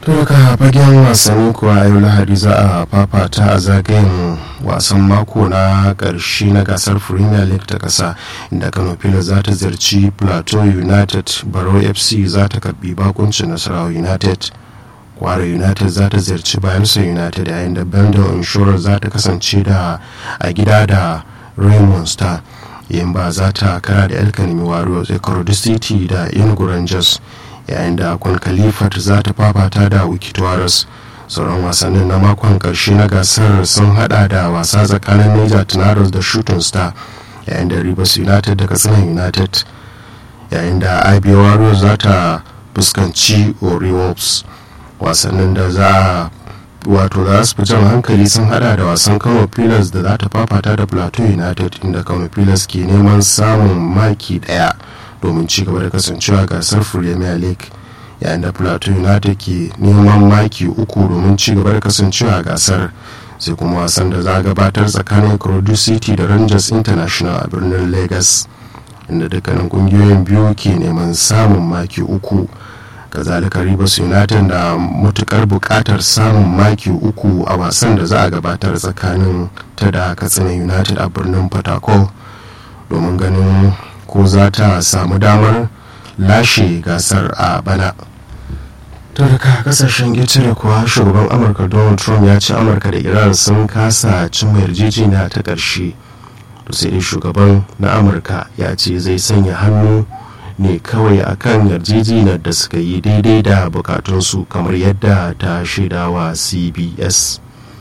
daga fagen wasanni kuwa a yau lahadi za a fafata a zagayen wasan mako na karshe na gasar premier league ta kasa inda kano pilas za ta ziyarci plateau united baro fc za ta karbi bakuncin nasarawa united kwara united za ta ziyarci bayelsa united yayin da bendel insurance za ta kasance da a gida da raymond star yin ba za ta kara da elkanimi warriors ecuador city da inugu rangers yayin da kwan khalifat za ta fafata da wikitoris sauran wasannin na makon karshe na gasar sun hada da wasa tsakanin niger tunaros da shooting star yayin da rivers united da katsina united yayin da ibia warriors za ta fuskanci orioles wasannin da za a wato za su fi jan hankali sun hada da wasan kano pilas da za ta fafata da plateau united inda kano pilas ke neman samun maki daya domin ci gaba da kasancewa gasar premier league yayin da plateau united ke neman maki uku domin ci gaba da kasancewa gasar sai kuma wasan da za a gabatar tsakanin Crodu city da rangers international a birnin lagos inda dukkanin kungiyoyin biyu ke neman samun maki uku kazalika rivers united da matukar bukatar samun maki uku a wasan da za a gabatar tsakanin ta da katsina united a birnin port domin ganin ko za ta samu damar lashe gasar a bana daga kasashen getare kuwa shugaban amurka donald trump ya ce amurka da iran sun kasa cimma yarjejeniya ta ƙarshe to sai dai shugaban na amurka ya ce zai sanya hannu ne kawai akan yarjejeniyar da suka yi daidai da bukatunsu kamar yadda ta shaidawa cbs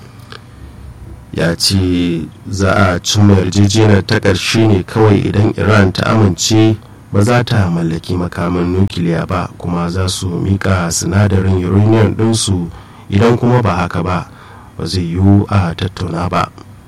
ya ce za a cimma yarjejeniyar ta ƙarshe ne kawai idan iran ta amince ba za ta mallaki makaman nukiliya ba kuma za su mika sinadarin uranium ɗinsu idan kuma ba haka ba ba zai yiwu a tattauna ba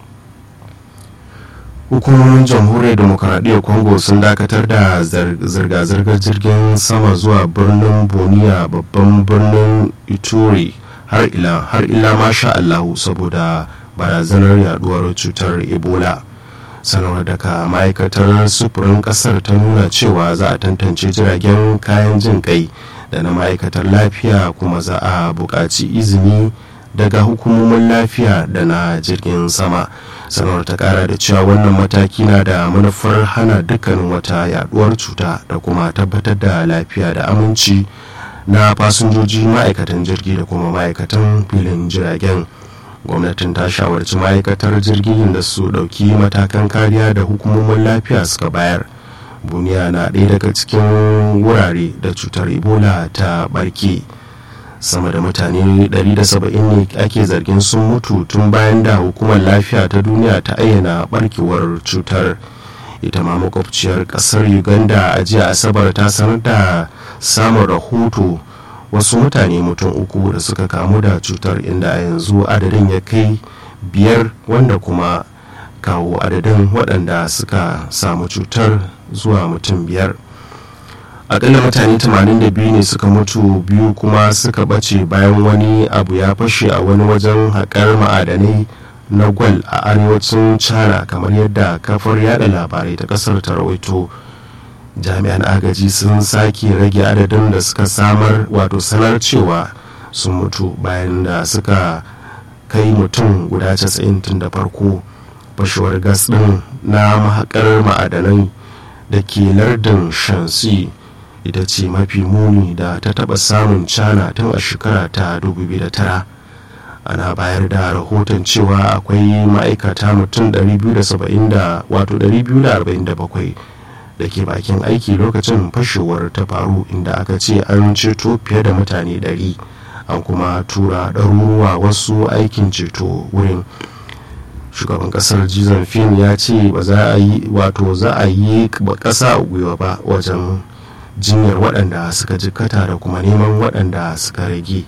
hukumomin jamhuriyar demokaradiyyar congo sun dakatar da zirga-zirgar jirgin sama zuwa birnin boniya babban birnin ituri har ila har ila masha allahu saboda barazanar yaduwar cutar ebola sanarwar daga ma'aikatar sufurin kasar ta nuna cewa za a tantance jiragen kayan jin kai da na ma'aikatar lafiya kuma za a buƙaci izini daga hukumomin lafiya da na jirgin sama sanarwar ta kara da cewa wannan mataki na da manufar hana dukkanin wata yaduwar cuta da kuma tabbatar da lafiya da aminci na fasinjoji ma'aikatan jirgi da kuma ma'aikatan filin jiragen gwamnatin ta shawarci ma'aikatar jirgin da su dauki matakan kariya da hukumomin lafiya suka bayar buniya na ɗaya daga cikin wurare da cutar ebola ta barke sama da mutane 170 ne ake zargin sun mutu tun bayan da hukumar lafiya ta duniya ta ayyana barkewar cutar ita ma makwabciyar kasar uganda a jiya asabar ta sanar da samun rahoto wasu mutane mutum uku da suka kamu da cutar inda a yanzu adadin ya kai biyar wanda kuma kawo adadin waɗanda suka samu cutar zuwa mutum biyar akalla mutane 82 ne suka mutu biyu kuma suka ɓace bayan wani abu ya fashe a wani wajen haƙar ma'adanai na gwal a arewacin china kamar yadda kafar yada labarai ta ƙasar ta rawaito jami'an agaji sun sake rage adadin da suka samar wato sanar cewa sun mutu bayan da suka kai mutum guda 90 tun da farko fashewar gas din na mahakar ma'adanai da ke lardin shansi ita ce mafi muni da ta taba samun cana tun a shekara ta 2009 ana bayar da rahoton cewa akwai ma'aikata mutum 247 da ke bakin aiki lokacin fashewar ta faru inda aka ce an ceto fiye da mutane 100 an kuma tura ɗaruruwa wasu aikin ceto wurin shugaban kasar jizan fin ya ce ba za a yi wato za a yi ƙasa a gwiwa ba wajen jinyar waɗanda suka jikkata da kuma neman waɗanda suka rage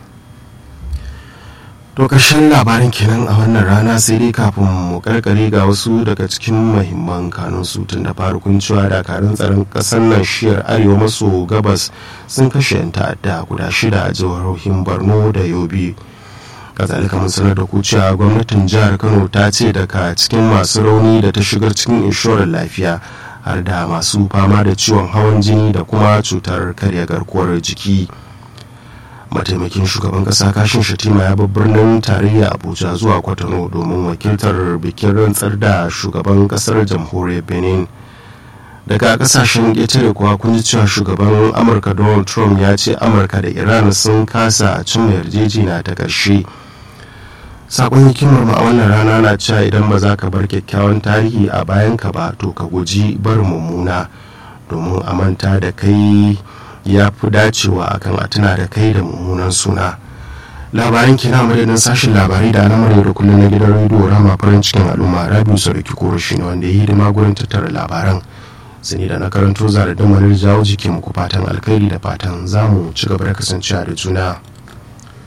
to ƙarshen labarin kenan a wannan rana sai dai kafin mu karkare ga wasu daga cikin mahimman kanun su tun da farkon cewa dakarun tsaron ƙasar nan shiyar arewa maso gabas sun kashe 'yan ta'adda guda shida a jihohin borno da yobe kazalika mun sanar da cewa gwamnatin jihar kano ta ce daga cikin masu rauni da ta shigar cikin inshorar lafiya har da masu fama da ciwon hawan jini da kuma cutar karya garkuwar jiki mataimakin shugaban kasa kashin shatima ya bar birnin tarayya abuja zuwa kwatano domin wakiltar bikin rantsar da shugaban kasar jamhuriyar benin daga kasashen ƙetare kuwa kun ji cewa shugaban amurka donald trump ya ce amurka da iran sun kasa a cimma yarjejina ta ƙarshe sakon hikimar ma a wannan rana na cewa idan ba za ka bar kyakkyawan tarihi a bayan ka ba to ka guji bar mummuna domin a manta da kai ya fi dacewa akan a tuna da kai da mummunan suna labaran kina madadin sashen labarai da na murya da kullum na gidan rediyo rama farin cikin al'umma rabiu sarki koro shi ne wanda ya yi hidima gurin tattara labaran sani da na karanto zara da jawo jiki muku fatan alkhairi da fatan zamu ci gaba da kasancewa da juna